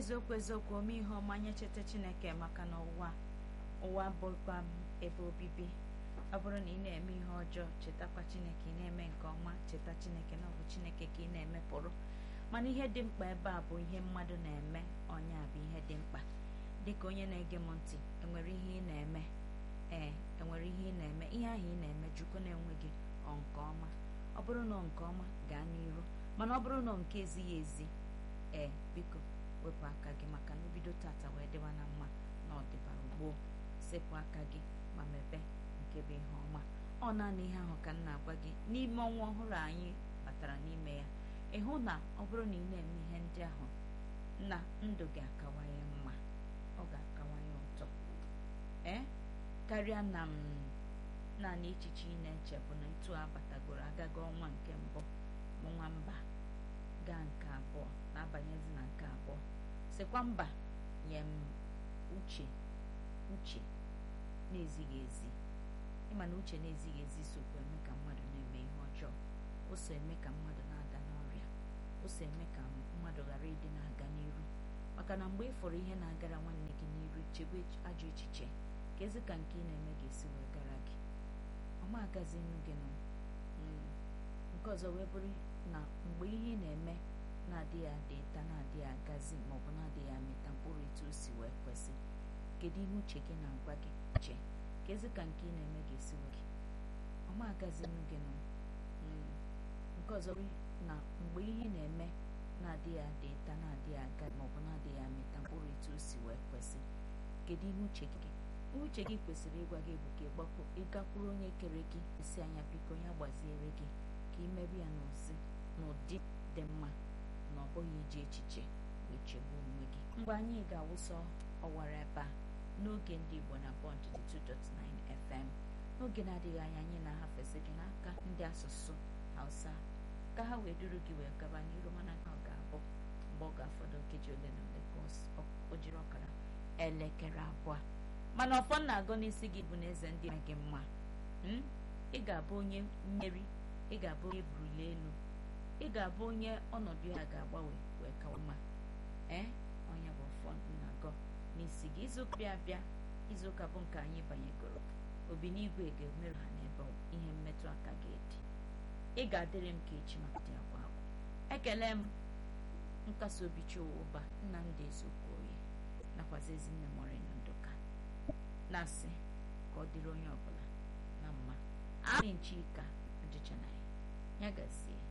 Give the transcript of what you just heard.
eziokwu eziokwu ome ihe ọma nye cheta chineke maka na ụwa ụwa bụkwa m ebe obibi ọ bụrụ na ị na-eme ihe ọjọọ chetakwa chineke ị na-eme nke ọma cheta chineke na ọ bụ chineke ka ị na-emepụrụ mana ihe dị mkpa ebe a bụ ihe mmadụ na-eme ọnya bụ ihe dị mkpa dịka onye na-ege m ntị enwere ihe ị na-eme ee enwere ihe ị na-eme ihe ahụ ị na-eme jukwu na-enweghị ọ nke ọma ọ bụrụ na ọ nke ọma gaa n'iru mana ọ bụrụ na ọ nke ezighị ezi ee biko wepụ aka gị maka na obido tata wee dịwa na mma na ọdịbara gboo sepụ aka gị ma mebe nke bụ ihe ọma ọ naanị ihe ahụ ka m na-agwa gị n'ime ọnwa ọhụrụ anyị batara n'ime ya ịhụ na ọ bụrụ na ị na-eme ihe ndị ahụ na ndụ gị akawanye mma ọ ga-akawanye ụtọ ee karịa na m naanị echiche ị na-eche bụ na etu abatagoro agago ọnwa nke mbụ ọnwa mba gaa nke abụọ na-abanyezi na nke abụọ sikwa mba nye m uche uche na-ezighị ezi ịma na uche na-ezighị ezi sokwa eme ka mmadụ na-eme ihe ọjọọ o so eme ka mmadụ na-ada n'ọrịa o so eme ka mmadụ ghara ịdị na-aga n'iru maka na mgbe ị fọrọ ihe na-agara nwanne gị n'iru chebe ajọ echiche ka ezi ka nke ị na-eme ga-esi wee gara gị ọma agazi nnu gị nụ nke ọzọ wee bụrụ na mgbe ihe ị na-eme na-adịghị adị ịta na-adịghị agazi maọbụ na-adịghị amịta mkpụrụ etu o si wee kwesị kedu ihe uche gị na-agwa gị chee ka ezi ka nke ị na-eme ga-esi wee gị ọma agazi nnu gị nụ nke ọzọ na mgbe ihe ị na-eme na-adịghị adị ịta na-adịghị aga maọbụ na-adịghị amịta mkpụrụ etu o si wee kwesị kedu ihe uche gị uche gị kwesịrị ịgwa gị bụ ka ịgakwuru onye kere gị isi anya biko ya gbaziere gị ka ị merụ ya n'ozi n'ụdị dị mma na ọ bụghị iji echiche wee chegbuo onwe gị mgbe anyị ga-awụsọ ọwara ebe a n'oge ndị Igbo na Bond 2.9 FM n'oge na-adịghị anya anyị na-ahafezi gị n'aka ndị asụsụ Hausa ka ha wee duru gị wee gaba n'iru mana ka ọ ga-abụ mgbe ọ ga-afọdụ nkeji ole na ole ka o jiri ọkara elekere abụọ mana ọfọ na-agụ n'isi gị bụ na eze ndị gị mma ị ga-abụ onye mmeri ị ga-abụ onye buruli elu ị ga-abụ onye ọnọdụ ya ga-agbanwe wee kawa mma ee onye bụ ọfọ na-agọ n'isi gị izuụka bịa abịa izuụka bụ nke anyị banyegoro obi n'igwe ga-emerụ ha n'ebe ihe mmetụ aka ga-edi ị ga-adịrị m ka echi maka dị agwa agwụ ekele m nkasi obi chiụba Nnamdị Ezeokoye nakwazi ezinne Morena Nduka na-asị ka ọ dịrị onye ọbụla na mma anyị nchika ajịcha na ya ya gazie